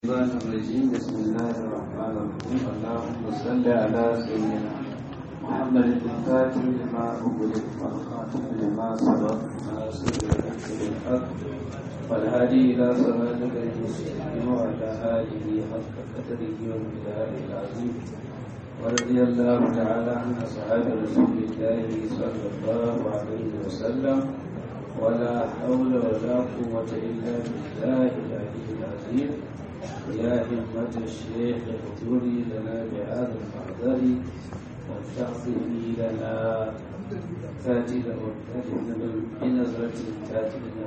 الشيطان الرجيم بسم الله الرحمن الرحيم اللهم صل على سيدنا محمد الفاتح لما أغلق والخاتم لما سبق ناصر الحق بالحق والهادي إلى صراطك المستقيم وعلى آله حق قدره ومقداره العظيم ورضي الله تعالى عن أصحاب رسول الله صلى الله عليه وسلم ولا حول ولا قوة إلا بالله العلي العظيم يا همة الشيخ اغفري لنا بهذا المحضر والتعظيم لنا تاتي بنظرة تاتي لنا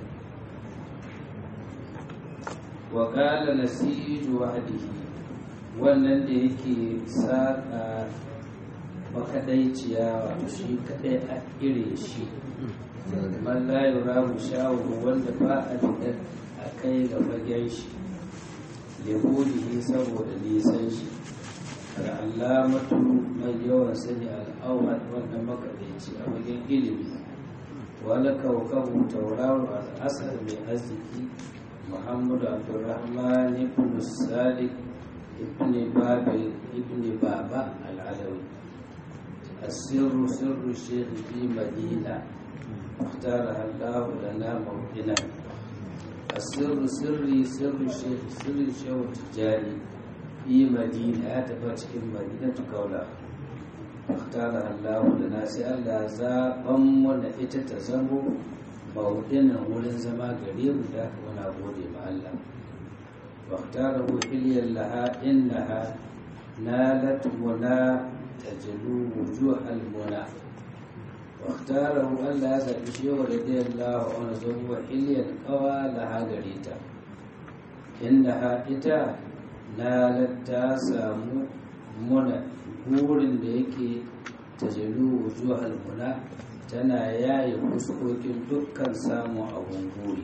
وقال نسيج وحده wannan da yake saƙa makaɗaiciya wato shi kaɗai a ire shi man la yurahu shawu wanda ba a fitar a kai ga fagen shi yahudihi saboda nisan shi al'alamatu mai yawan sani al'awar wannan makaɗaici a wajen ilimi wani kaukabu tauraro al'asar mai arziki muhammadu abdurrahman ibn sadiq ibn babil ibn baba al'adawi السر سر الشيخ في مدينة اختارها الله لنا موطنا السر سري سر الشيخ سر الشيخ التجاري في مدينة تبت في مدينة كولا اختارها الله لنا سأل زابا من اتتزمو موطنا ولن زما قريب ذاك ونعبودي مع الله واختاره حليا لها إنها نالت منى تجلو وجوه المنى واختاره ألا يزال شيء رضي الله عنه زوج حليا قوى لها غريتا إنها إتا نالت تاسامو منى burin da yake tajalu wujuhal muna tana yaye fuskokin dukkan samun abun buri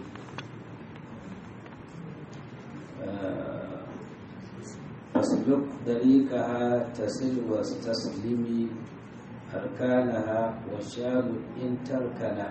فاسلك طريقها تصل وتسلمي أركانها وشام إن تركنا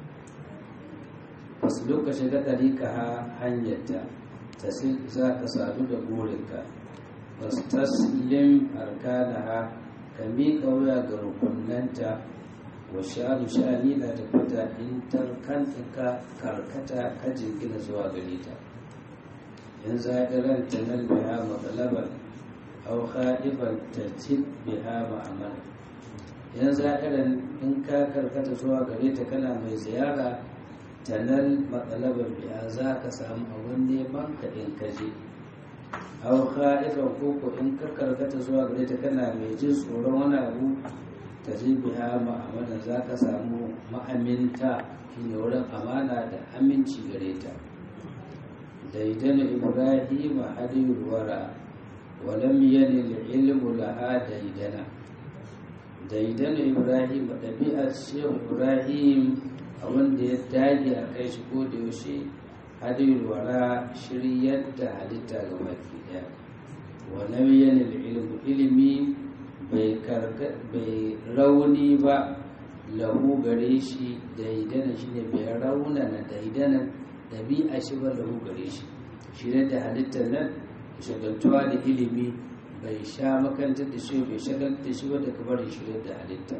فاسلك شga طريقها hanyarta تصل ذاك sadu da burinka wastaslim arkanaha ka miƙa wuya ga rukunanta wa sha'anu sha'ani na tabbata in tarkan ka karkata ka jingina zuwa gare ta in za'iran ta nan biha matsalaban au kha'ifan ta cin biha ma'amala in za'iran in ka karkata zuwa gare ta kana mai ziyara ta nan matsalaban biha za ka samu abin neman ka in ka je au kha'ifan koko in ka karkata zuwa gare ta kana mai jin tsoron wani abu ta ji biha ma'amala za ka samu ma'aminta shine wurin amana da aminci gare ta daidana ibrahim hadiyul wara walam yanil ilmu laha daidana daidana ibrahim ɗabi'ar shehu ibrahim a wanda ya dage a kai shi ko da yaushe hadiyul wara shiryar da halitta ga baki ɗaya walam yanil ilmu ilimi bai rauni ba lahu gare shi daidana shine bai raunana daidana ɗabi'a shi ba lahu gare shi shirya da halittar nan shagaltuwa da ilimi bai sha makantar da shi bai shagaltar da shi ba da kamar shirya da halitta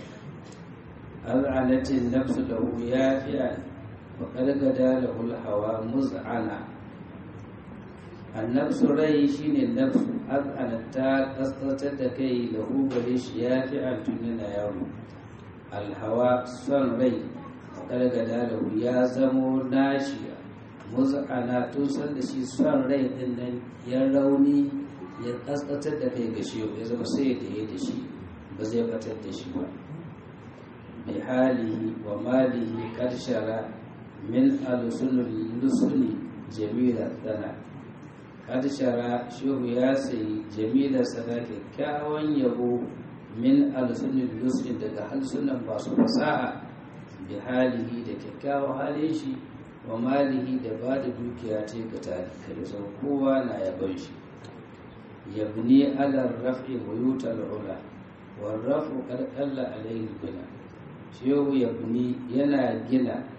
az'anatin nafsu lahu ya fi'a wa qalgada lahu hawa muz'ana annafsu rai shine nafsu az'anat ta kaskatar da kai lahu gare shi ya fi'a tun yana yaro alhawa son rai wa qalgada lahu ya zamo nashi muza'ana tun san da shi son rai din nan ya rauni ya kaskatar da kai ga shi ya zama sai da ya da shi ba zai batar da shi ba bi halihi wa malihi karshara min alusunul lusuni jamila dana karshara shehu ya sayi jamila sana kyakkyawan yabo min alusunul lusuni daga halsunan masu fasaha bi halihi da kyakkyawan halin shi wa malihi da ba da dukiya ce ga talikai sau kowa na yaban shi yabni alar raf'i buyutal ula wa raf'u qad qalla alayhi bina shehu yabni yana gina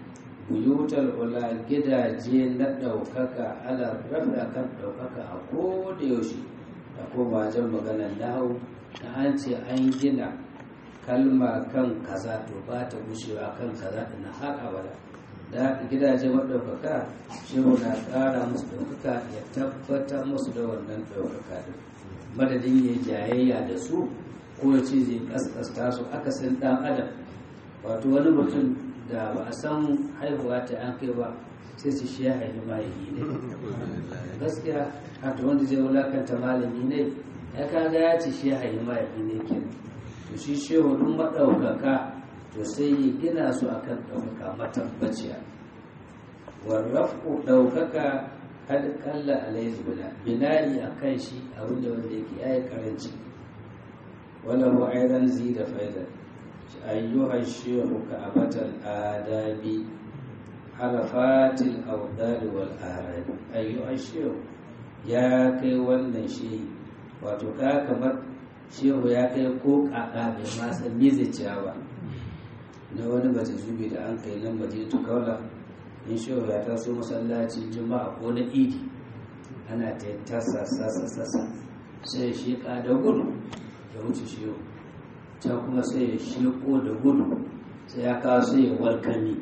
buyutar ula gidaje na ɗaukaka ala rafi kan ɗaukaka a koda yaushe da koma wajen maganar nahu na an ce an gina kalma kan kaza to ba ta gushewa kan kaza da na har abada da gidaje maɗaukaka shehu na ƙara musu ɗaukaka ya tabbatar musu da wannan ɗaukaka din madadin ya jayayya da su ko ya ce zai kaskasta su akasin ɗan adam wato wani mutum da ba a san haihuwa ta an kai ba sai su shi ya haifi mahaifi ne gaskiya hata wanda zai wulakanta malami ne ya kaga ya ce shi ya haifi mahaifi ne ke to shi shehu dun maɗaukaka to sai ya gina su akan ɗaukaka matabbaciya warrafu ɗaukaka had kalla alaihi bina binari a kan shi abinda wanda yake ya yi karanci wala mu aidan zi da faidar ayyuha shehu ka abatal adabi harafatil audari wal arabi ayyuha shehu ya kai wannan shehi wato ka kamar shehu ya kai ko kaka bai ma san me zai ciya ba na wani bata zubi da an kai nan madinatu kaula in shehu ya taso masallacin juma'a ko na idi ana ta tasa sasa sasa sai ya sheka da gudu ya wuce shehu can kuma sai ya sheko da gudu sai ya kawo sai ya walkami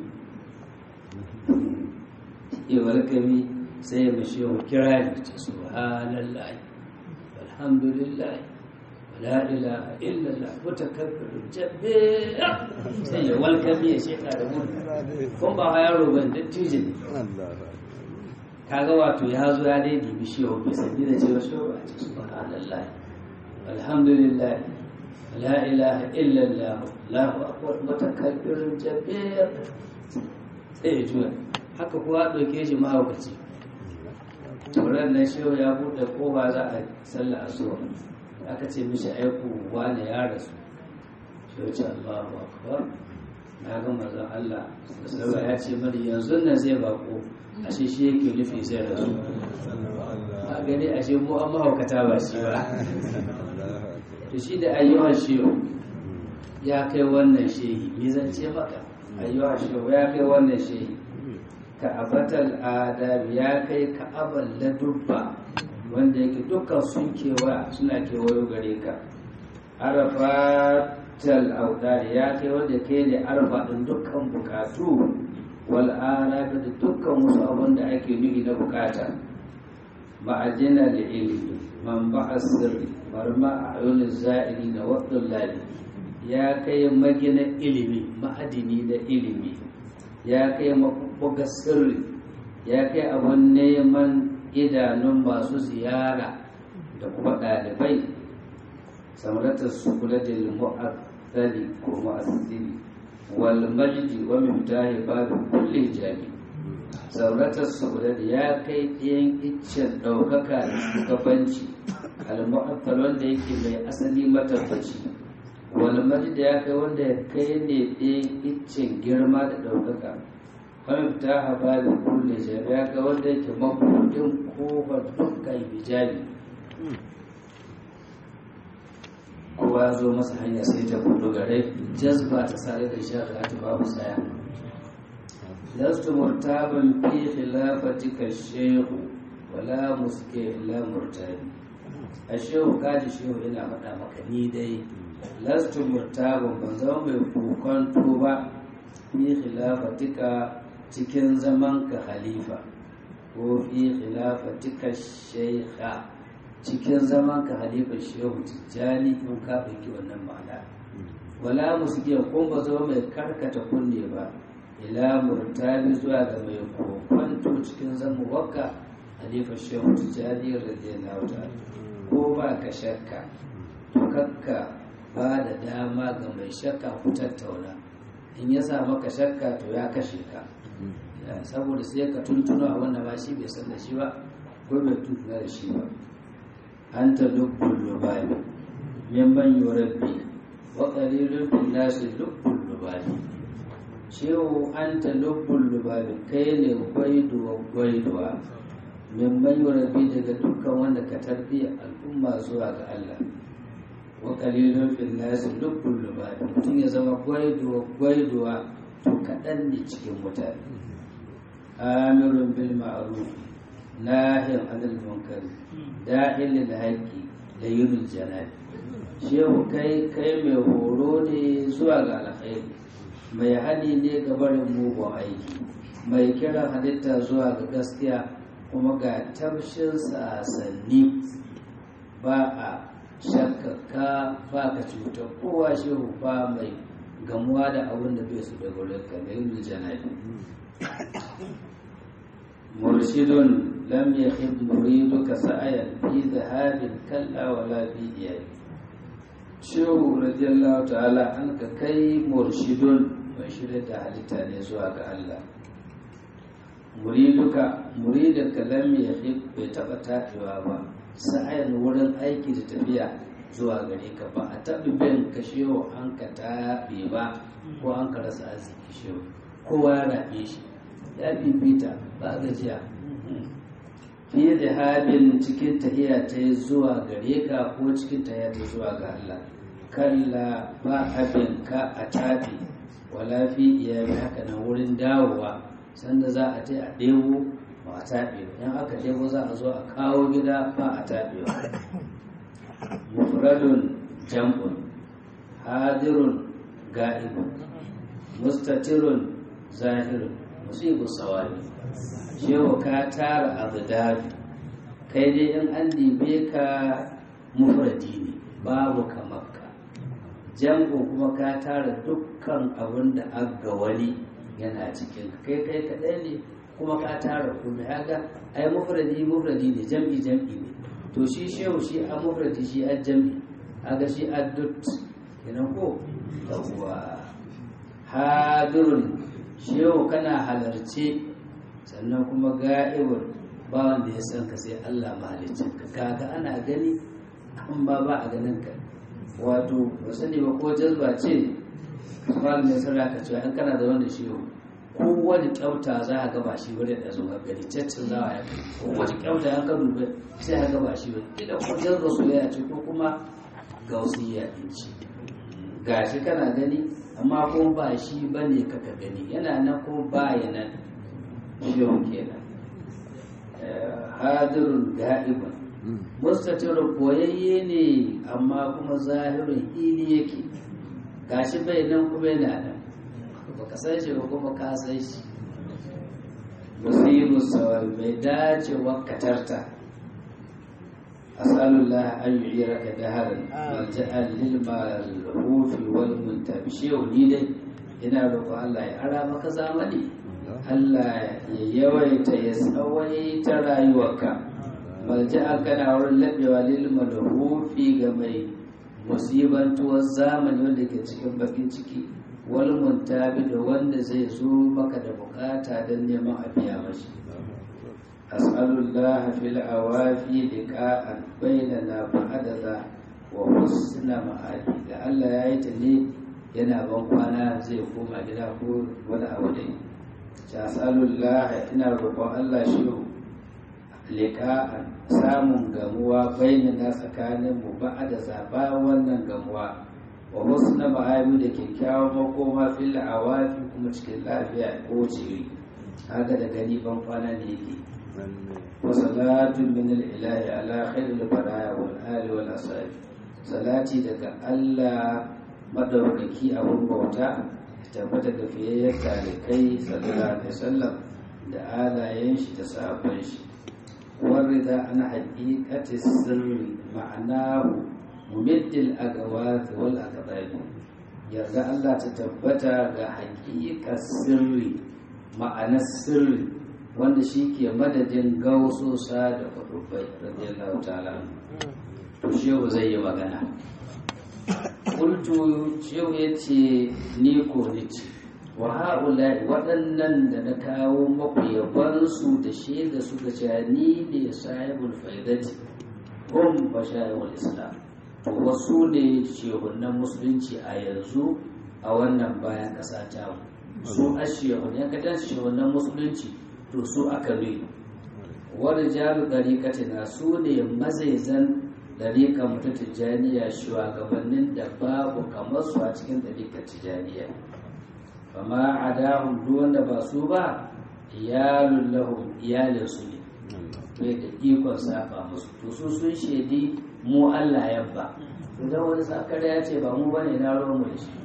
ya walkami sai ya mashi wa kirari ta subhanallah alhamdulillah la ilaha illallah mutakabbirun jabbe sai ya walkami ya sheka da gudu kun ba yaro ban dattijo ne kaga wato ya zo ya dai dibi shi wa bai sani da cewa shi wa ce subhanallah alhamdulillah la ilaha illallah lahu akbar mutakabbirin jabbir sai ya juya haka kuwa ɗauke shi mahaukaci turan nan shehu ya buɗe kofa za a sallah asuwa aka ce mishi aiku wane ya rasu shehu ce allahu akbar na ga mazan allah sallah ya ce mani yanzu nan zai bako ashe shi yake nufi zai rasu a gani ashe mu an mahaukata ba shi ba to shi da ayyuhan shehu ya kai wannan shehi me zan ce maka ayyuhan shehu ya kai wannan shehi ka'abatal adab ya kai ka'abal ladubba wanda yake dukkan sun kewa suna kewayo gare ka arafatal audar ya kai wanda kai ne arfa din dukkan bukatu wal arabi da dukkan wasu abin da ake nufi na bukata ma'ajina da ilimi man ba'a sirri marma a yunin za'iri da waɗin lali ya kai magina ilimi ma'adini da ilimi ya kai mabuga sirri ya kai abin neman idanun masu ziyara da kuma ɗalibai samaratar su kula da mu'azzali ko mu'azzili wal majdi wa miftahi babu kulli jami sauratar su da ya kai ɗayan iccen ɗaukaka da shugabanci al-mu'affal wanda yake mai asali matabbaci wal majdi ya kai wanda ya kai ne ɗayan iccen girma da ɗaukaka wani ta haɓa da kulle jami ya kai wanda yake mabuɗin kofar dukkan hijabi kowa ya zo masa hanya sai ta kudu gare jazba ta sare da shari'a ta babu tsaya lastu murtaban fi khilafatika shehu wala muske illa murtabi a shehu kaji shehu yana faɗa maka ni dai lastu murtaban ban zama mai kokonto ba fi khilafatika cikin zaman ka khalifa ko fi khilafatika sheikha cikin zaman ka halifa shehu tijjani in ka ɗauki wannan ma'ana wala musuke kun ba zama mai karkata kunne ba ila murtabi zuwa ga mai kokwanto cikin zama wakka halifa shehu tijjani radiyallahu ta'ala ko ba ka shakka to kakka ba da dama ga mai shakka ku tattauna in ya sa maka shakka to ya kashe ka saboda sai ka tuntuno a wanda ba shi bai san da shi ba ko bai tuntuna da shi ba أنت لب اللباب ممن يربي وقليل في الناس لب اللباب شيو أنت لب اللباب كين gwaidu gwaiduwa mimman yurabi daga dukkan wanda ka tarbiya al'umma zuwa ga Allah wa qalilun fil nas lubbul lubab mutum ya zama gwaiduwa gwaiduwa to kaɗan ne cikin mutane amirun bil ma'ruf nahin anil munkar da'il lil haqqi da yunul janabi shehu kai kai mai horo ne zuwa ga alkhairi mai hani ne ga barin mugun aiki mai kiran halitta zuwa ga gaskiya kuma ga tabshin sasanni ba a shakkaka ba ka cutar kowa shehu ba mai gamuwa da abin da bai su da wurin ka da yin janabi murshidun lam yakhib muriduka sa'ayan fi dhahabin kalla wala fi iyali shehu radiyallahu ta'ala an ka kai murshidun mai shirya da halitta ne zuwa ga Allah muriduka muridinka lam yakhib bai taba tafiwa ba sa'ayan wurin aiki da tafiya zuwa gare ka ba a taɓa bin ka shehu an ka taɓe ba ko an ka rasa arziki shehu kowa ya raɓe shi ya bibita ba gajiya fiye da halin cikin tahiya ta yi zuwa gare ka ko cikin tahiya ta zuwa ga Allah kalla ba abin ka a tafi wala fi iyali haka nan wurin dawowa sanda za a ta a ɗebo ba a taɓe in aka ɗebo za a zo a kawo gida ba a taɓe mufradun jam'un hadirun ga'ibun mustatirun zahirun musibu sawari shewa ka tara abdabi kai dai in an dibe ka mufradi ne babu kamakka jam'u kuma ka tara dukkan abin da aga wani yana cikin kai kai kaɗai ne kuma ka tara kuma haka ai mufradi mufradi ne jam'i jam'i ne to shi shehu shi a mufradi shi a jam'i aga shi a dut kenan ko yawwa hadirun shehu kana halarce sannan kuma ga'ibun ba wanda ya san ka sai Allah mahalicin ka kaga ana gani an ba ba a ganin ka wato ba sani ba ko jazba ce kamar mai sarra ka cewa an kana da wanda shehu ko wani kyauta za a gaba shi wani da zuwa gari caccin za a yi ko wani kyauta an ka duba sai a gaba shi wani ila ko jazba soyayya ce ko kuma gausiyya din ce gashi kana gani amma ko ba shi ba ne kaka gani yana nan ko ba ya nan shehu kenan hadirun ga'ibun mustatirun koyayye ne amma kuma zahirin ili yake gashi bai nan kuma yana nan ba ka san shi ba kuma ka san shi musibu sawal mai dace wakatarta asalullah an yi raka daharin malja'al lil malhufi wal muntabi shehu ni dai ina roƙon Allah ya ara maka zamani Allah ya yawaita ya tsawaita rayuwarka malja'a kana wurin laɓewa lil malhufi ga mai musibantuwar zamani wanda ke cikin bakin ciki wal muntabi da wanda zai zo maka da bukata don neman a biya mashi as'alullah fil awafi liqa'an bainana fa'adada wa husna ma'adi da Allah ya yi ta ne yana ban kwana zai koma gida ko wani abu dai as'alullah ina roƙon Allah shi liqa'an samun gamuwa bainana tsakanin mu ba'ada zaba wannan gamuwa wa husna ma'abi da kyakkyawan makoma fil awafi kuma cikin lafiya ko ciri haka da gani ban kwana ne yake wa salatu min al-ilahi ala khairil baraya wal ali wal ashabi salati daga Allah madaukaki abun bauta tabbata ga fiyayyar talikai sallallahu alaihi wasallam da alayen shi da sahabban shi warida an haqiqati sirri ma'anahu mumiddil agawath wal aqdab yarda Allah ta tabbata ga haƙiƙar sirri ma'anar sirri wanda shi ke madadin gausosa da kudubai radiyallahu ta'ala to shehu zai yi magana kultu shehu ya ce ni ko ni ce wa ha'ula waɗannan da na kawo maku yabansu da shaida suka ce ni ne sahibul faidati hum bashayul islam to wasu ne shehunan musulunci a yanzu a wannan bayan ƙasa ta su a shehun ya kadan shehunan musulunci to su aka ne wani jaru ɗariƙatina su ne mazaizan ɗariƙa mutu tijjaniya shugabannin da babu kamar su a cikin ɗariƙar tijjaniya amma a dahun duk wanda ba su ba iyalun lahum iyalin su ne bai da ikon saba musu to su sun shaidi mu Allah yabba idan wani sakar ya ce ba mu bane na ruwan mu da shi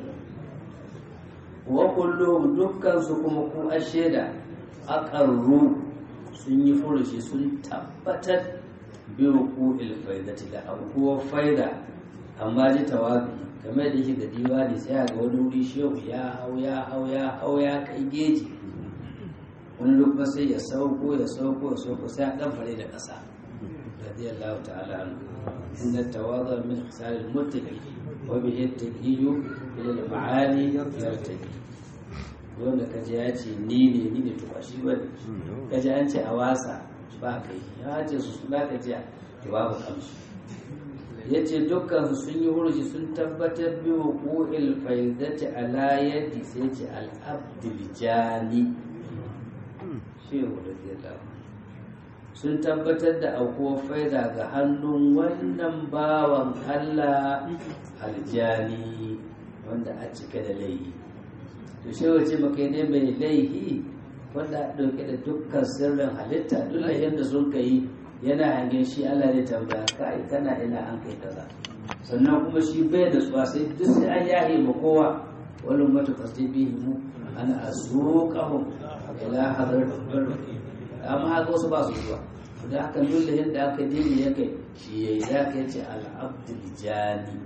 wa kullum dukkan su kuma ku a shaida aqarru sun yi furushi sun tabbatar bi ruku'il faidati da abubuwan faida amma ji tawabi kamar da yake da diwani sai ga wani wuri shehu ya hau ya hau ya hau ya kai geji wani lokacin sai ya sauko ya sauko ya sauko sai a dan fare da ƙasa radiyallahu ta'ala anhu inna tawadhu min hisal al-muttaqi wa bihi at-taqiyyu ila al-ma'ali yartaqi wanda kaje ya ce ni ne ni ne to ba shi bane kaje an ce a wasa ba kai ya ce su suna ka jiya to babu kamshi ya ce dukkan sun yi hurji sun tabbatar bi hukuil faidati ala yadi sai ce al-abdul jani shehu da zai sun tabbatar da aukuwar faida ga hannun wannan bawan Allah aljani wanda a cike da laihi to shehu ce maka ne mai laihi wanda a ɗauke da dukkan sirrin halitta duk lahin da sun kai yana hangen shi Allah ne tambaya kai kana ina an kai kaza sannan kuma shi bai da tsuwa sai duk sai an yahe ma kowa wani mata tasdibihi mu ana azuqahum ila hadar amma haka wasu ba su zuwa da haka dole yadda aka dini ya kai shi ya yi za ka ce al'abdul jani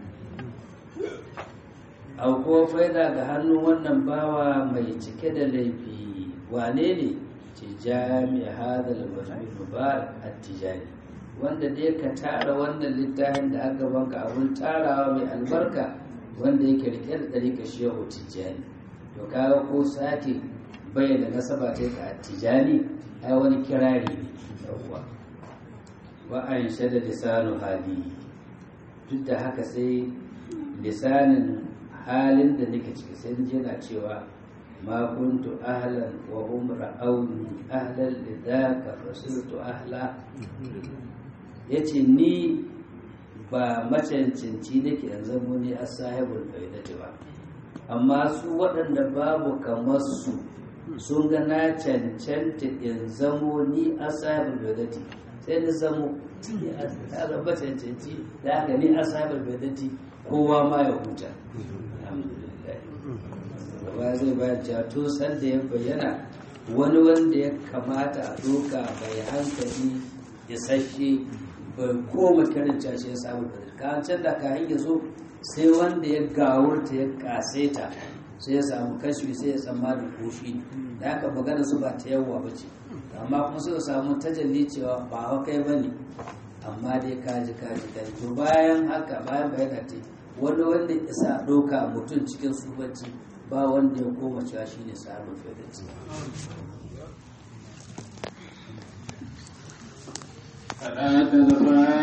auko faida ga hannun wannan bawa mai cike da laifi wane ne ce jami hadal majmin mubarak at-tijani wanda dai ka tara wannan littafin da aka banka abun tarawa mai albarka wanda yake rike da ɗarika shehu tijani to kaga ko sake bayyana nasaba ta ka tijani ai wani kirari ne yawwa wa an shada lisanu hali duk da haka sai lisanin halin da nake ciki sai yana cewa ma kuntu ahlan wa hum ra'awni ahlan lidaka fasiltu ahla yace ni ba macancanci nake yanzu mu ne a sahibul faidati ba amma su waɗanda babu kamar su sun ga na cancanta in zamo ni a sahibul faidati sai ni zamo ya zama cancanci da haka ni a sahibul faidati kowa ma ya huta alhamdulillah gaba zai bayar cewa to san da ya bayyana wani wanda ya kamata a doka bai hankali ya sashe bai koma kiran cashe ya samu da ka can da ka ya zo sai wanda ya gawurta ya kaseta sai ya samu kashfi sai ya tsammani koshi da haka magana su ba ta yawa ba ce amma kuma suka samu tajalli cewa ba wa kai ba ne amma dai kaji kaji kaji to bayan haka bayan bayana ta wani wanda isa ɗauka mutum cikin sufanci ba wanda ya koma cewa shi ne samun fiye صلاة الفاتحة